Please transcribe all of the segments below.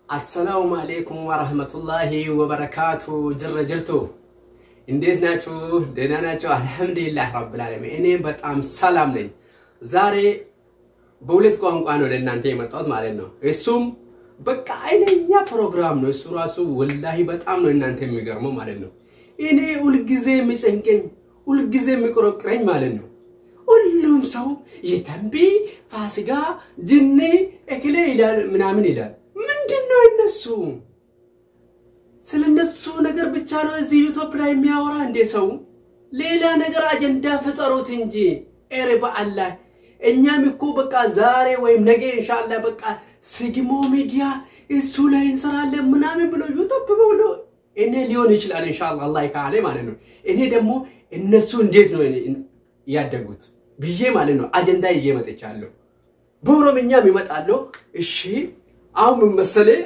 አሰላሙ አሌይኩም ወረህመቱላሂ ወበረካቱ። ጅረ ጅርቱ እንዴት ናችሁ? ደህና ናቸው? አልሐምዱሊላህ ረብል ዓለሚን እኔ በጣም ሰላም ነኝ። ዛሬ በሁለት ቋንቋ ነው ለእናንተ የመጣሁት ማለት ነው። እሱም በቃ አይነኛ ፕሮግራም ነው። እሱ ራሱ ወላሂ በጣም ነው እናንተ የሚገርመው ማለት ነው። እኔ ሁልጊዜ የሚጨንቀኝ ሁልጊዜ የሚቆረቅረኝ ማለት ነው። ሁሉም ሰው የተንቢ ፋሲጋ ጅኒ እክሌ ይላል ምናምን ይላል። ምንድን ነው እነሱ ስለ እነሱ ነገር ብቻ ነው እዚህ ዩቱብ ላይ የሚያወራ እንዴ? ሰው ሌላ ነገር አጀንዳ ፍጠሩት እንጂ ኤሬ በአላህ እኛም እኮ በቃ ዛሬ ወይም ነገ ኢንሻአላ በቃ ስግሞ ሚዲያ እሱ ላይ እንሰራለን ምናምን ብሎ ዩቱብ ብሎ እኔ ሊሆን ይችላል ኢንሻአላ አላህ ካለ ማለት ነው። እኔ ደግሞ እነሱ እንዴት ነው ያደጉት ብዬ ማለት ነው አጀንዳ ይዤ መጥቻለሁ። በኦሮምኛም ይመጣለሁ። እሺ አሁን ምን መሰለህ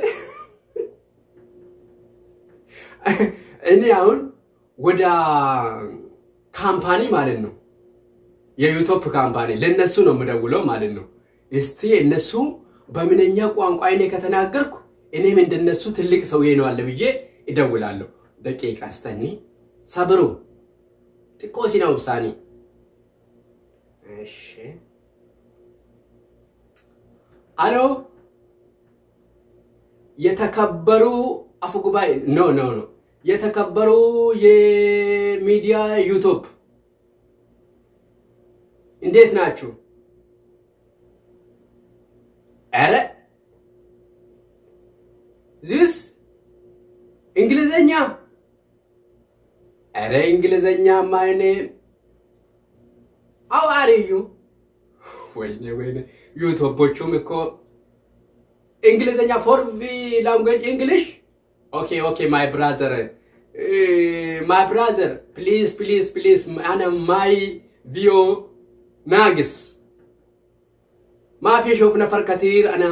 እኔ አሁን ወደ ካምፓኒ ማለት ነው የዩቱብ ካምፓኒ ለነሱ ነው የምደውለው ማለት ነው። እስቲ እነሱ በምንኛ ቋንቋ እኔ ከተናገርኩ እኔም እንደነሱ ትልቅ ሰው ነው አለ ብዬ እደውላለሁ። ደቂቃ ስተኒ ሰብሩ ጥቆሲና ውሳኔ እሺ አሎ የተከበሩ አፈጉባኤ ኖ ኖ ኖ የተከበሩ የሚዲያ ዩቱብ እንዴት ናችሁ? ኧረ ዚስ እንግሊዘኛ ኧረ እንግሊዘኛ ማይኔ አው አርዩ ወይኔ ወይኔ ዩቱቦቹም እኮ እንግሊዘኛ ፎር ቪ ላንጉዌጅ እንግሊሽ ኦኬ ኦኬ ማይ ብራዘር ማይ ብራዘር ፕሊዝ ፕሊዝ ፕሊዝ አነ ማይ ቪዮ ናግስ ማፊ ሾፍ ነፈር ከቲር አና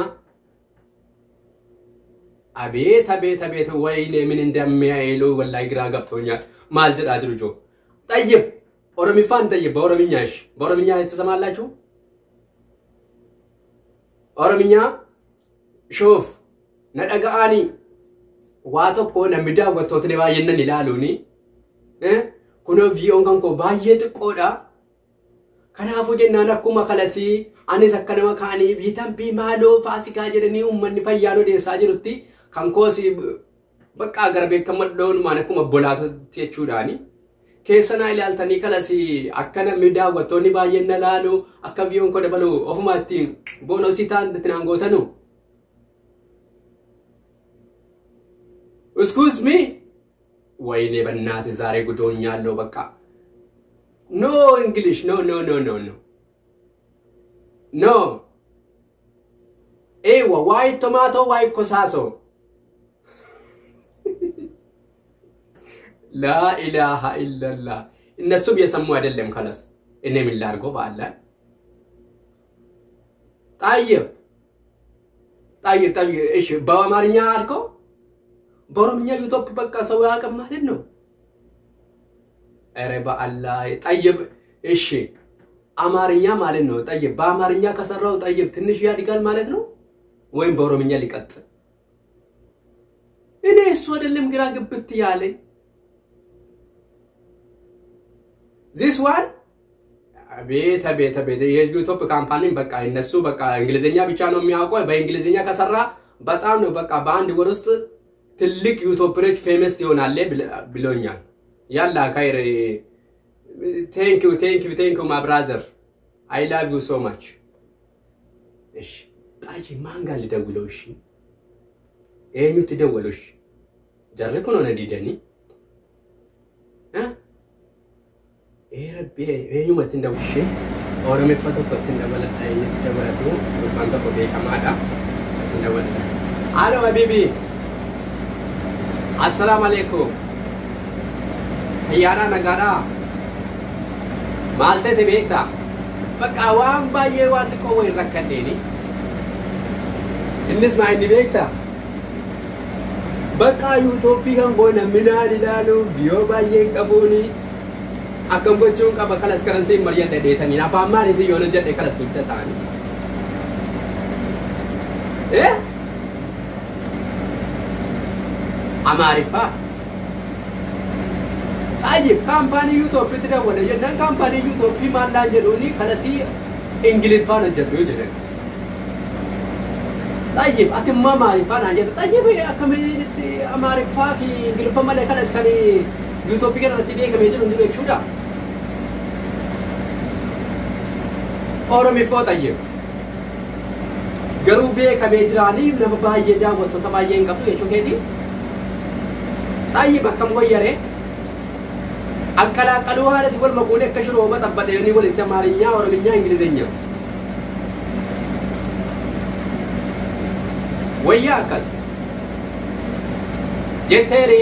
አቤት አቤት አቤት ወይኔ ምን እንደሚያይሉ ወላሂ ግራ ገብቶኛል። ማልጅድ አጅርጆ ጠይብ ኦሮሚፋን ጠይብ በኦሮምኛ እሺ፣ በኦሮምኛ የተሰማላችሁ ኦሮምኛ ሾፍ ነደገአኒ waa tokko namni daawwattootni baay'innan ilaaluuni kunoo viiyoon kan koo baay'ee xiqqoodha. Kanaafuu jennaan akkuma kalasii anis akka nama kaanii biitambii maaloo faasikaa jedhanii uummanni fayyaan odeessaa jirutti kan koos bakka gara beekamaa dhoonumaan akkuma bolaatatti jechuudhaani. Keessanaa ilaaltanii kalasii akka namni daawwattoonni baay'een na laalu akka viiyoon koo dabalu ofuma ittiin boonosii ta'an itti naan gootanu. እስኩዝ ሚ ወይኔ በእናት ዛሬ ጉዶኛለሁ። በቃ ኖ እንግሊሽ ኖ ኖ ኖ ኖ ኖ ኖ ኤዋ ዋይ ቶማቶ ዋይ ኮሳሶ ላኢላሃ ኢለላህ እነሱም የሰሙ አይደለም። ከለስ እኔ ምን ላድርገው? በአላ ጣይብ ጣይብ ጣይብ እሺ፣ በአማርኛ አልከው በኦሮምኛ ዩቱብ በቃ ሰው ያውቅም ማለት ነው። ኧረ በአላህ ጠይብ። እሺ አማርኛ ማለት ነው ጠይብ። በአማርኛ ከሰራው ጠይብ ትንሽ ያድጋል ማለት ነው ወይም በኦሮምኛ ሊቀጥል? እኔ እሱ አይደለም ግራ ግብት ያለኝ ዚስ ዋን አቤት አቤት አቤት የዩቱብ ካምፓኒን በቃ እነሱ በቃ እንግሊዝኛ ብቻ ነው የሚያውቀው። በእንግሊዝኛ ከሰራ በጣም ነው በቃ በአንድ ወር ውስጥ ትልቅ ዩቱበሮች ፌመስ ይሆናል ብሎኛል። ያላ ካይር ቴንክ ዩ ቴንክ ዩ ቴንክ ዩ ማይ ብራዘር አይ ላቭ ዩ ሶ ማች። እሺ ጣጂ ማን ጋር ልደውለው? እሺ ኤኙ ትደወለው? እሺ ጀርኩ ነው ነዲደኒ ኤረቤ ኤኙ መትን ደውሼ ኦሮሜፈቶ ኮትን ደበለ ኤኙ ትደወለቱ ባንተ ኮዴ ከማዳ መትን ደወለ አሎ ሀቢቢ assalamu alaikum ayyaana nagaadha maal seete beekta bakka waan baay'ee waan xiqqoo wayin rakkadheeni innis maa inni beekta bakka yuutuubii kan koo namni naan ilaalu biyoo baay'een qabuuni akkam gochuun qaba kalas karansii hin mari'adha dheetanii afaan maaliitiin yoo jedhe kalas guddaa ta'anii eh አማሪፋ طيب ካምፓኒ ዩቶፕ ትደወለ የነን ካምፓኒ ዩቶፕ ማላን ጀዱኒ ከለሲ እንግሊፋን ጀዱ ጀደን طيب أتما معرفة ناجد طيب أكمل معرفة في انجلفا مالك كلا اسكاني يوتيوب كده رتبيه كم يجي نجيب شودا أورمي فو طيب garuu beekamee jiraanii nama baay'ee daawwattoota baay'ee hin qabdu jechuu keeti xayyib akkam wayyaree አቀላቀሉ ሀለ ሲወል መቁኔ ከሽሮ መጠበጠ ዮኒ ወል አማርኛ ኦሮምኛ እንግሊዝኛ ወያ አካስ ጀቴሬ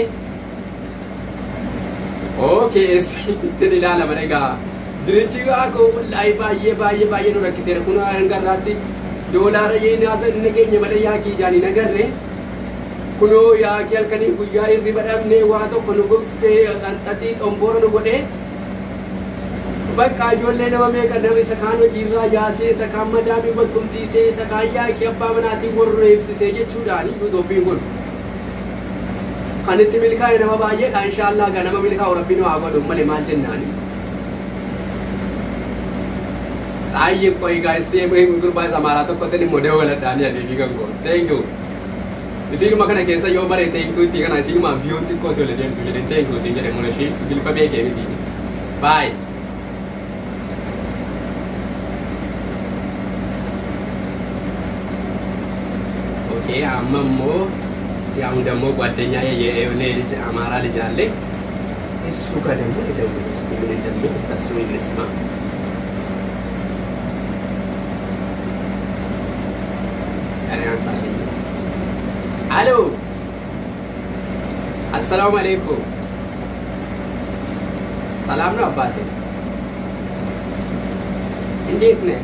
ኦኬ እስቲ እንትን ilaala maregaa jirichi akkoo wallahi baay'ee baay'ee baay'ee nu rakkiseera kun hangarraatti doolaara yeen haasa inni keenya malee yaakii jaanii nagarre kunoo yaakii halkanii guyyaa irri badhamne waa tokko nu gogsisee xanxaxii xomboora nu godhee bakka ijoollee nama meeqa nama isa kaan hojiirraa yaasee isa kaan madaamii wal tumsiisee isa kaan yaakii abbaa manaatiin warra eebsisee jechuudhaani yuutooppiin kun kan itti milkaa'e nama baay'eedha inshaallah gaa nama milkaa'u rabbiin waa godhu malee maal jennaani Taayye qoy guys deemee gurbaa isa amaaraa tokkotti immoo dabaladhaanii adeemii kan goon thank you isiinuma kana keessa yoo bare thank you itti kana isiinuma biyyoo xiqqoo si ol deemtu jedheen thank you siin jedhe muna ishee bilfa beekee miti bye ኦኬ አመሞ እስቲ አሁን ደግሞ ጓደኛ የሆነ ልጅ አማራ ልጅ አለ እሱ ጋር ደግሞ ልደውል እስቲ ምን እንደሚል ከሱ እንስማ ኧረ ያንሳልኝ አሎ አሰላሙ አሌይኩም ሰላም ነው አባቴ እንዴት ነህ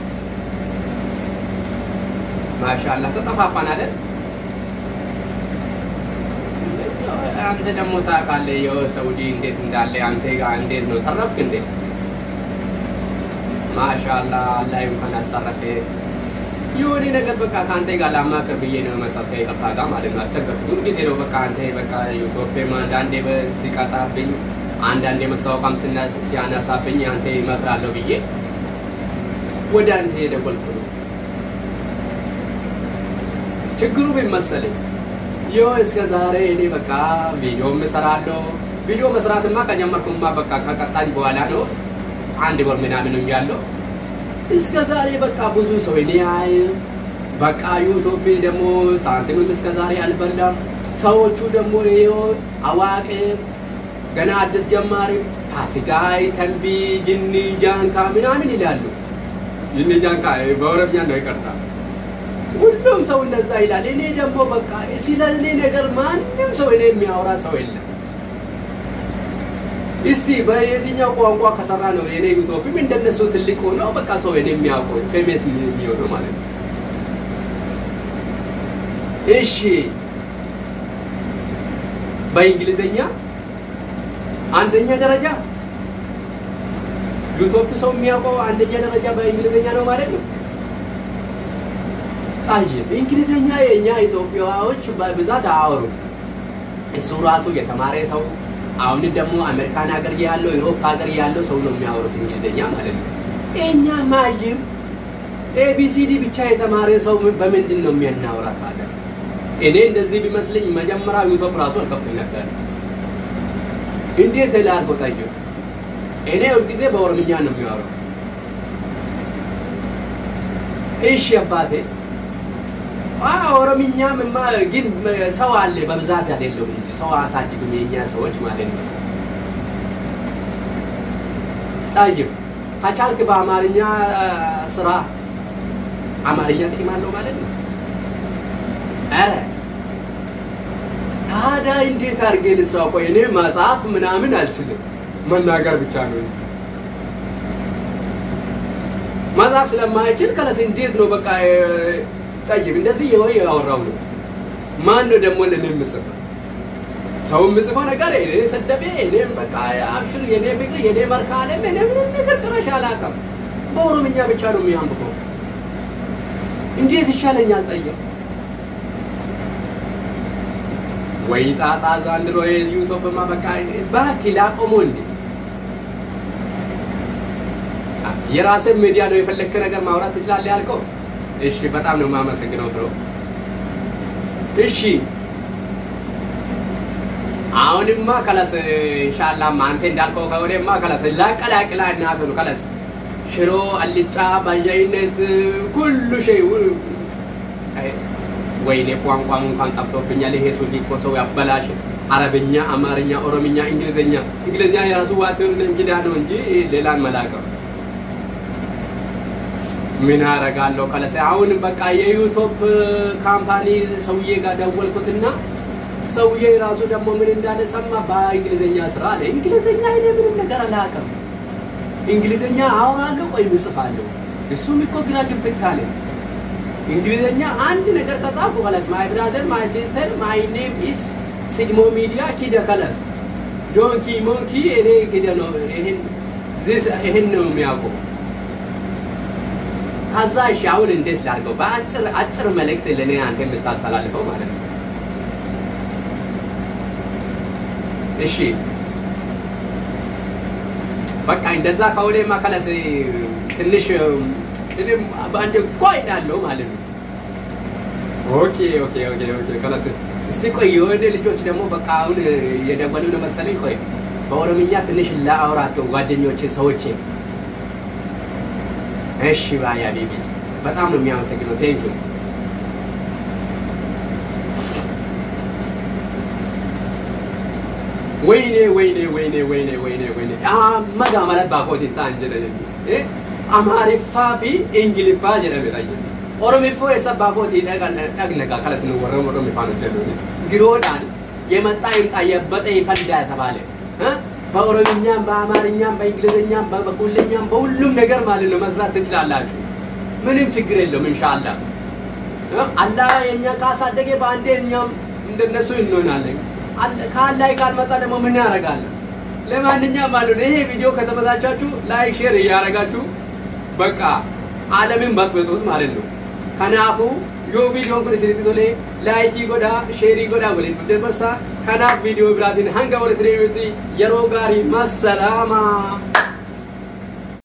ማሻላ ተጠፋፋን አይደል? አንተ ደግሞ ታውቃለህ የሰውዲ እንዴት እንዳለ አንተ ጋር እንዴት ነው ተረፍክ እንዴ? ማሻላ አላህ እንኳን አስተረፈ። የሆነ ነገር በቃ ከአንተ ጋር ላማክር ብዬ ነው የመጣሁት ከይቅርታ ጋር ማለት ነው። አስቸገርኩት። ሁል ጊዜ ነው በቃ አንተ በቃ ኢትዮጵያም አንዳንዴ ሲቀጣብኝ፣ አንዳንዴ መስታወቂያም ሲያነሳብኝ አንተ ይመክራለሁ ብዬ ወደ አንተ የደወልኩ ነው። ችግሩ ምን መሰለኝ? ይኸው እስከ ዛሬ እኔ በቃ ቪዲዮም እሰራለሁ። ቪዲዮ መስራትማ ከጀመርኩማ በቃ ከቀጣኝ በኋላ ነው አንድ ወር ምናምን ያለው። እስከ ዛሬ በቃ ብዙ ሰው እኔ አይ በቃ ዩቱብ ደግሞ ሳንቲምም እስከ ዛሬ አልበላም። ሰዎቹ ደግሞ ይኸው አዋቂ ገና አዲስ ጀማሪ ፋሲካይ፣ ተንቢ፣ ጅኒ፣ ጃንካ ምናምን ይላሉ። ጅኒ ጃንካ በኦሮምኛ ነው ይቀርታ ሁሉም ሰው እንደዛ ይላል። እኔ ደግሞ በቃ ስለ እኔ ነገር ማንም ሰው እኔ የሚያወራ ሰው የለም። እስቲ በየትኛው ቋንቋ ከሰራ ነው የኔ ዩቶፒም እንደነሱ ትልቅ ሆኖ በቃ ሰው እኔ የሚያውቀው ፌሜስ የሚሆነው ማለት ነው። እሺ በእንግሊዝኛ አንደኛ ደረጃ ዩቶፕ ሰው የሚያውቀው አንደኛ ደረጃ በእንግሊዝኛ ነው ማለት ነው። ጠይብ እንግሊዝኛ የእኛ ኢትዮጵያዎች በብዛት አያወሩ። እሱ ራሱ የተማረ ሰው አሁን ደግሞ አሜሪካን ሀገር ያለው ዩሮፕ ሀገር ያለው ሰው ነው የሚያወሩት እንግሊዝኛ ማለት ነው። እኛ ማይም ኤቢሲዲ ብቻ የተማረ ሰው በምንድን ነው የሚያናውራ ታዲያ? እኔ እንደዚህ ቢመስለኝ መጀመሪያ ዩቱብ ራሱ አልከፍትም ነበር። እንዴት ላድርጎ ጠይቅ። እኔ ሁልጊዜ በኦሮምኛ ነው የሚያወራው። እሺ አባቴ ኦሮምኛ ምማ ግን ሰው አለ በብዛት አይደለም እንጂ ሰው አሳድግም የኛ ሰዎች ማለት ነው። ጠይብ ከቻልክ በአማርኛ ስራ አማርኛ ጥቅም አለው ማለት ነው። ኧረ ታዲያ እንዴት አድርጌ ልስራ? ቆይ እኔ መጽሐፍ ምናምን አልችልም፣ መናገር ብቻ ነው እንጂ መጽሐፍ ስለማይችል ከለስ እንዴት ነው በቃ ጠይብ እንደዚህ የወይ ያወራው ነው። ማን ነው ደግሞ ለኔ የምጽፈው? ሰው የምጽፈው ነገር እኔ ሰደቤ እኔም በቃ አብሽር የኔ ፍቅር የኔ መርካለም እኔ ምንም ነገር ጭራሽ አላውቅም። በኦሮምኛ ብቻ ነው የሚያንብበው። እንዴት ይሻለኛል? ጠይብ ወይ ጣጣ ዘንድሮ ዩቱብማ በቃ እባክህ ላቆሞ እንዴ! የራስን ሚዲያ ነው የፈለግክ ነገር ማውራት ትችላለህ ያልከው። እሺ በጣም ነው የማመሰግነው ብሮ። እሺ አሁንማ ከለስ ኢንሻአላህ አንተ እንዳልከው ከወደማ ከለስ ላቀላቅላ እናት ነው ከለስ ሽሮ አልጫ ባያይነት ሁሉ ሸይ ወይኔ ቋንቋም እንኳን ጠፍቶብኛል። ይሄ ሱዲ እኮ ሰው ያበላሽ። አረብኛ፣ አማርኛ፣ ኦሮምኛ፣ እንግሊዝኛ እንግሊዝኛ የራሱ ዋትር እንግዳ ነው እንጂ ሌላን መላቀም ምን አረጋለሁ ከለሰ አሁን በቃ የዩቱብ ካምፓኒ ሰውዬ ጋር ደወልኩትና ሰውዬ ራሱ ደግሞ ምን እንዳለ ሰማ። በእንግሊዝኛ ስራ አለ። እንግሊዝኛ እኔ ምንም ነገር አላውቅም። እንግሊዝኛ አወራለሁ ወይም እጽፋለሁ። እሱም እኮ ግራ ግብት አለ። እንግሊዝኛ አንድ ነገር ከጻፉ ከለስ ማይ ብራዘር ማይ ሲስተር ማይ ኔም ኢስ ሲግሞ ሚዲያ ኪደ ከለስ ዶንኪ ሞንኪ እኔ ኪደ ነው ይሄን ይሄን ነው የሚያውቀው። ከዛ እሺ አሁን እንዴት ላድርገው? በአጭር አጭር መልእክት ለእኔ አንተ የምታስተላልፈው ማለት ነው። እሺ በቃ እንደዛ ከሆነማ ከለስ ትንሽ እኔም በአንድ ቆይ እላለሁ ማለት ነው። ኦኬ ኦኬ ኦኬ ኦኬ ከለስ እስቲ ቆይ የሆነ ልጆች ደግሞ በቃ አሁን የደወሉ ነው መሰለኝ። ቆይ በኦሮምኛ ትንሽ ላአውራቸው ጓደኞቼ ሰዎቼ እሺ ባያ ቤቢ በጣም ነው የሚያመሰግነው። ቴንክ ዩ ወይኔ ወይኔ ወይኔ ወይኔ ወይኔ ወይኔ አመጋ ማለት ባኮት ታን ጀደኒ አማሪፋ ፊ እንግሊፋ ጀደሚ ታየ ኦሮሚፎ የሰባ ኮት ደግነጋ ከለስ ነው ወረ ኦሮሚፋ ነው ጀደኒ ግሮዳን የመጣ ይምጣ የበጠ ይፈንዳ ተባለ በኦሮምኛም በአማርኛም በእንግሊዝኛም በበኩልኛም በሁሉም ነገር ማለት ነው መስራት ትችላላችሁ። ምንም ችግር የለውም። ኢንሻአላህ አላህ የኛ ካሳደገ በአንዴ እኛም እንደነሱ እንሆናለን። ከአላህ ካልመጣ ደግሞ ምን ያደርጋለን? ለማንኛውም ማለት ነው ይሄ ቪዲዮ ከተመቻቻችሁ ላይክ፣ ሼር እያደረጋችሁ በቃ ዓለምን በጥብጡት ማለት ነው። ከናፉ yoo viidiyoon kun isinitti tole laayikii godhaa sheerii godhaa waliin dabarsaa kanaaf viidiyoo biraatiin hanga walitti deebi'utti yeroo gaarii massalaama